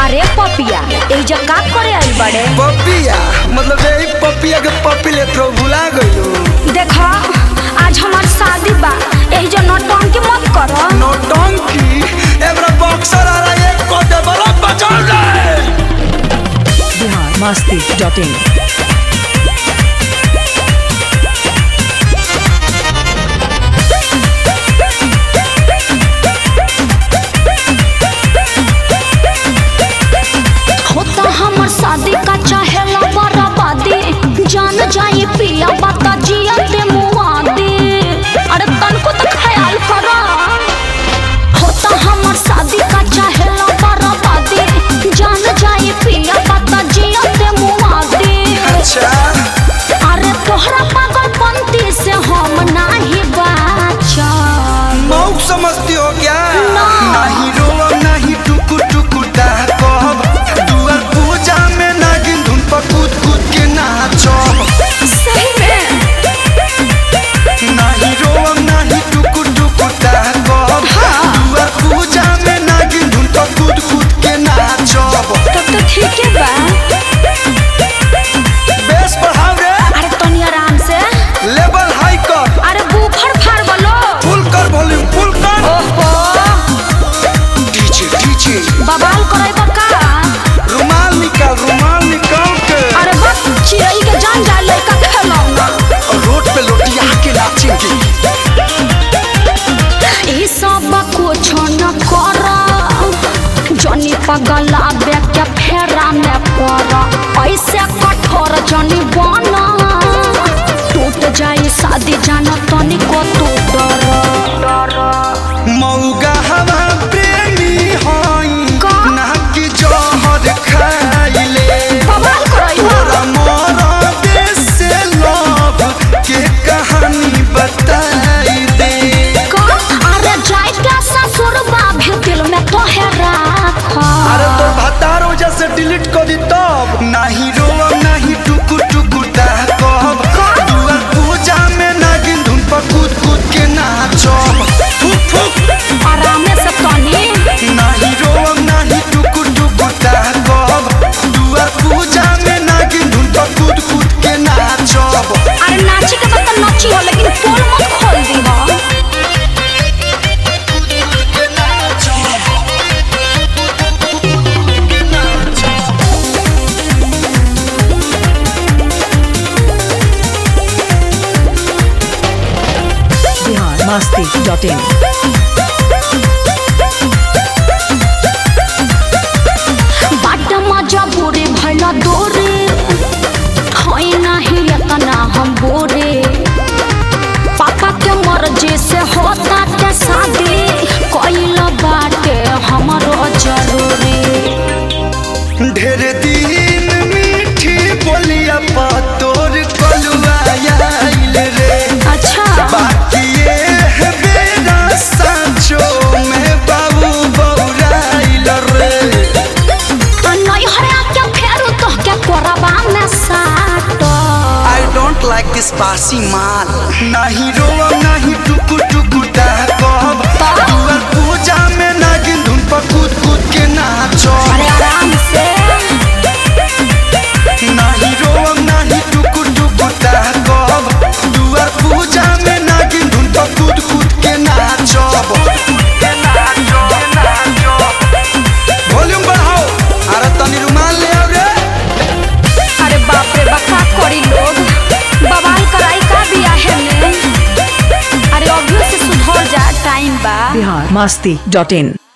अरे पपिया एहिजा का करे आई बड़े पपिया मतलब यही पपिया के पपी ले तो भुला गइलो देखा आज हमार शादी बा एहिजा नौटंकी मत करो नौटंकी एबरा बॉक्सर आ रहा है को दे बड़ा बचाओ रे बिहार मस्ती डॉट इन होता हमर शादी का चाहेला बराबादी जान जाई पिया बता जिया ते मुआदी अरे तनको तो ख्याल करो होता हमर शादी का चाहेला बराबादी जान जाई पिया बता जिया ते मुआदी अच्छा अरे तोहरा पागलपंती से हम नाही बाचल मौक समझती हो क्या ना। नहीं रोब नहीं टुकु टुकु कहब दुआर पूजा में नागिन धुन पर कूद कूद के नाचब सही में नहीं रोब नहीं टुकु टुकु कहब दुआर पूजा में नागिन धुन पर कूद कूद के नाचब तब तो ठीक है बा बेस बढ़ाओ रे अरे तनी आराम से लेवल हाई कर अरे बूफर फाड़ बोलो फुल कर वॉल्यूम फुल कर ओहो डीजे डीजे बवाल करे का रुमाल निकाल रुमाल निकाल के अरे बस चिड़ई के जान जाए लड़का खेलौना और रोड पे लोटिया के नाचेंगे ई सब कुछ न कर जनी पगला के फेरा में पड़ ऐसे कठोर जनी बना टूट जाए शादी जाना तनिको तू डर मौगा हवा प्रेमी हई का? ना कि जहर खाइले बवाल करई हो तोरा मोरा देश से लव के कहानी बताई दे का अरे जाए क्या ससुर भी दिल में तो है राख अरे तो भतार वजह से डिलीट कर दी तब नहीं रोब नहीं टुकु टुकु कहब दुआर पूजा में नागिन धुन पर कूद कूद के नाचब फुक फुक आराम से तनी नहीं रोब नहीं टुकु टुकु कहब दुआर पूजा में नागिन धुन पर कूद कूद के नाचब अरे नाची के बाद तो नाची हो लेकिन पोल मत खोल दी हो के नाचब के नाचब बिहार मस्ती डॉट इन बाट मजा बोरे भला दोरे होई नाही इतना हम बोरे पापा के मर्जी से होता के शादी कोइल बाटे हमरो जरूरी ढेर दिन मीठी बोलिया पा तोर कलुआ आइल रे अच्छा बाकी ये है बेरा सांचो में बाबू बौराइल रे नहीं हरे के फेरू तो के कोरबा में साटो आई डोंट लाइक दिस बासी माल नहीं रोब नहीं टुकु टुकु कहब दुआर पूजा में नागिन धुन पर कूद कूद के नाचब अरे आराम से नहीं रोब नहीं टुकु टुकु कहब दुआर पूजा में नागिन धुन पर कूद कूद के नाचब वॉल्यूम बढ़ाओ अरे तनी रुमाल ले आओ रे अरे बाप रे बका करी लोग बवाल कराई का बिया है ने अरे अभी से सुधर जा टाइम बा बिहार मस्ती डॉट इन